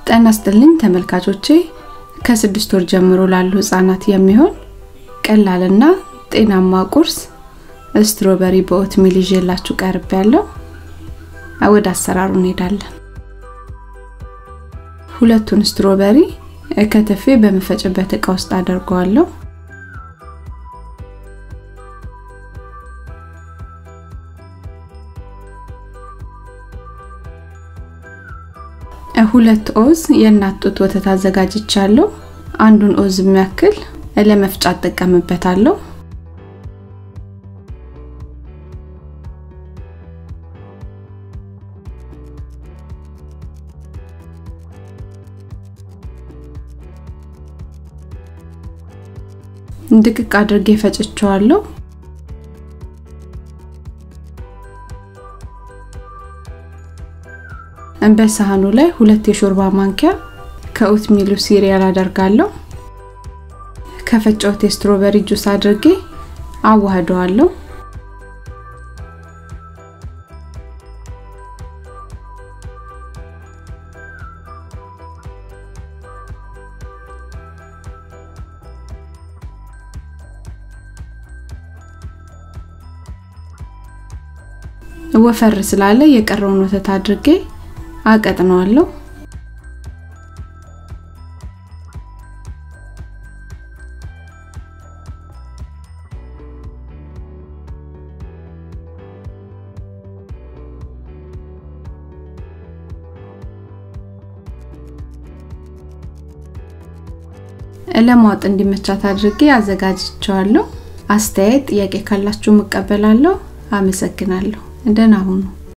ጤና ይስጥልኝ ተመልካቾቼ ከስድስት ወር ጀምሮ ላሉ ህጻናት የሚሆን ቀላልና ጤናማ ቁርስ ስትሮበሪ በኦትሚል ይዤላችሁ ቀርብ ያለው ወደ አሰራሩ እንሄዳለን ሁለቱን ስትሮበሪ ከተፌ በመፈጭበት እቃ ውስጥ አደርገዋለሁ ሁለት ኦዝ የእናት ጡት ወተት አዘጋጅቻለሁ አንዱን ኦዝ የሚያክል ለመፍጫ እጠቀምበታለሁ ድቅቅ አድርጌ ፈጭቸዋለሁ በሳህኑ ላይ ሁለት የሾርባ ማንኪያ ከኦት ሚሉ ሲሪያል አደርጋለሁ ከፈጨሁት የስትሮበሪ ጁስ አድርጌ አዋህደዋለሁ ወፈር ስላለ የቀረውን ወተት አድርጌ አቀጥነዋለሁ ለማወጥ እንዲመቻት አድርጌ አዘጋጅቸዋለሁ አስተያየት ጥያቄ ካላችሁ እቀበላለሁ አመሰግናለሁ ደህና ሁኑ